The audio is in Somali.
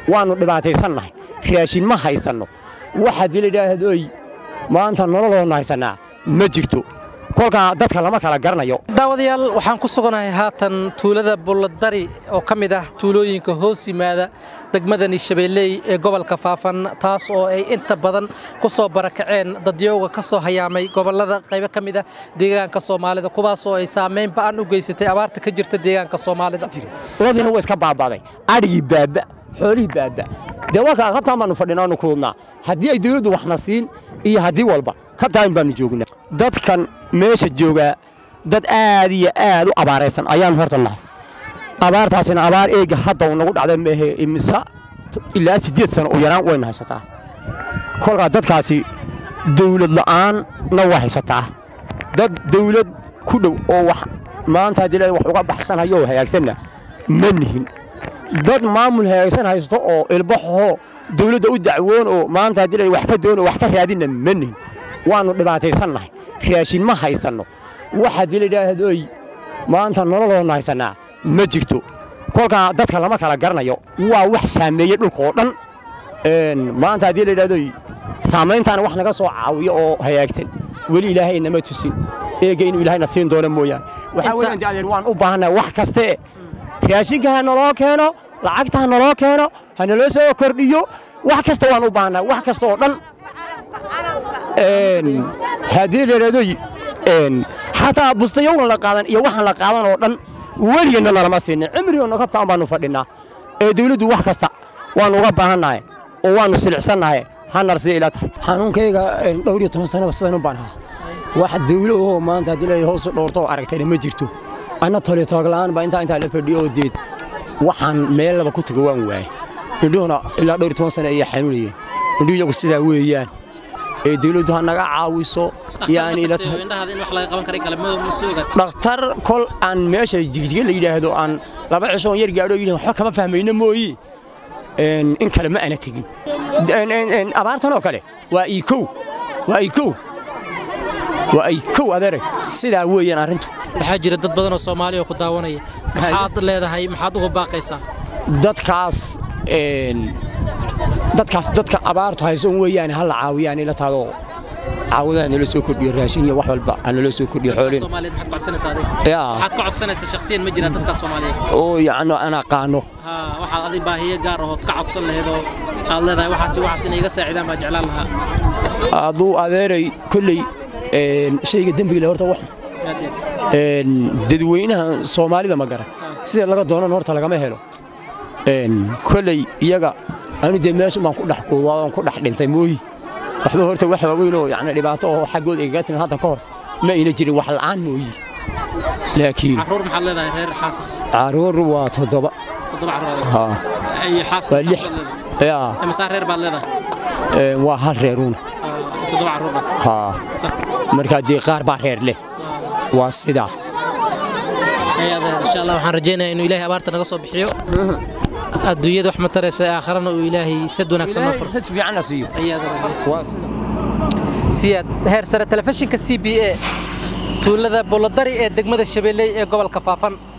waannu dhibaataysannahay raashin ma haysanno wax haddii la yidhaahdoy maanta nololoonna haysannaa ma jirto kolkaa dadka lama kala garanayo daawadayaal waxaan ku suganahay haatan tuulada bulladari oo ka mid ah tuulooyinka hoos yimaada degmadani shabeelley ee gobolka faafan taas oo ay inta badan ku soo barakaceen dadyooga ka soo hayaamay gobollada qaybo ka mid ah deegaanka soomaalida kuwaas oo ay saamayn ba'an u geysatay abaarta ka jirta deegaanka soomaalida ladiina waa iska baabaaday adhigii baaba xoolihii baaba dee warkaa kabtaan baannu fadhinaanu kuudnaa haddii ay dawladdu waxna siin iyo haddii walba kabtaan baannu joognaa dadkan meesha joogaa dad aad iyo aad u abaaraysan ayaannu horta nahay abaartaasina abaar eega hadda uu nagu dhacday maahe imisa ilaa siddeed sano u yaraan wayna haysataa kolkaa dadkaasi dawlad la'aanna waa haysataa dad dawlad ku dhow oo wax maanta haddii la wax uga baxsanhayo oo hagaagsanna ma nihin dad maamul hagaagsan haysto oo ilbaxoo dawladda u dacwoon oo maanta haddii la wax ka doon oo wax ka raadinna ma nihin waannu dhibaataysannahay raashin ma haysanno wax haddii la yidhaahdoy maanta nololoonna haysannaa ma jirto kolkaa dadka lama kala garanayo waa wax saameeyey dhulkaoo dhan maanta haddii la yidhahdoy saamayntaana wax naga soo caawiyo oo hagaagsan weli ilaahay nama tusin eega inuu ilaahayna siin doono mooyaane waxaa weeyaan dee adeer waan u baahannahay wax kaste raashinka ha naloo keeno lacagta ha naloo keeno ha naloo soo kordhiyo wax kasta waan u baahannahay wax kasta oo dhan haddii la yidhahdoy xataa bustayowgan la qaadan iyo waxaan la qaadan oo dhan weligeenna nalama siinin cimrigoonna kabtaan baannu fadhinnaa ee dawladdu wax kasta waannu uga baahannahay oo waannu silicsannahay hanar sida ila tahay xanuunkayga dhowr iyo toban sanaba sidan u baan ahaa wax dawlo oo maanta haddii la hoosu dhowrto oo aragtayna ma jirto anna tole toogla'aan baa intaa intaa la fadhiyo oo deed waxaan meel laba ku tago waan waayey indhuhuna ilaa dhowr iyo toban sana ayay xanuunayeen indhuhu iyagu sidaa weeyaan ee dawladdu ha naga caawiso yaani ila tahay dhakhtar kol aan meesha jigjiga la yidhaahdo aan laba cishoon yar gaadho yidhi waxba kama fahmayno mooyi in kale ma ana tegin abaartan oo kale waa iikow waa iikow waa iikow adeere sidaa weeyaan arrintu waxaa jira dad badan oo soomaali oo ku daawanaya maxaad leedahay maxaad uga baaqaysaa dadkaas dadkaas dadka abaartu haysoon weeyaan ha la caawiyaan ila taadoo caawadaha nala soo kordhiyo raashin iyo wax walba ha nala soo kordhiyo xoolin maxaad ka codsanaysaa shakhsiyan ma jiraan dadka soomaaliyeed oo yacni aan aqaano waxaad adi baahiyo gaar ahood ka codsan lahayd oo aad leedahay waxaas waxaas inay iga saacidaan baa jeclaan lahaa hadduu adeeray kolley shayga dembiga horta wax dadweynaha soomaalida ma garan sida laga doonan horta lagama helo kolley iyaga anu dee meeshu baan ku dhex kuudaa ku dhex dhintay mooyi waxba horta wax waaweyn oo yani dhibaato oo xaggooda igaga timin hadda ka hor ma ayna jirin wax la'aan mooyi laakiin caruur maxaad leedahay reer xaasas caruur waa toddoba toddoba caruur haa iyo xaasas waa lix yaa imisa reer baad leedahay waa hal reeruun toddoba caruur haa markaa dee qaar baa reer leh waa sidaa insha allah waxaan rajaynayaa inuu ilaahay abaarta naga soo bixiyo adduunyada wax ma taraysa aakharana uu ilaahay sad wanaagsan noo furo sad fiicanna siiyo waa sida siyaad heer sare telefishinka c b a tuulada bolodari ee degmada shabeelley ee gobolka faafan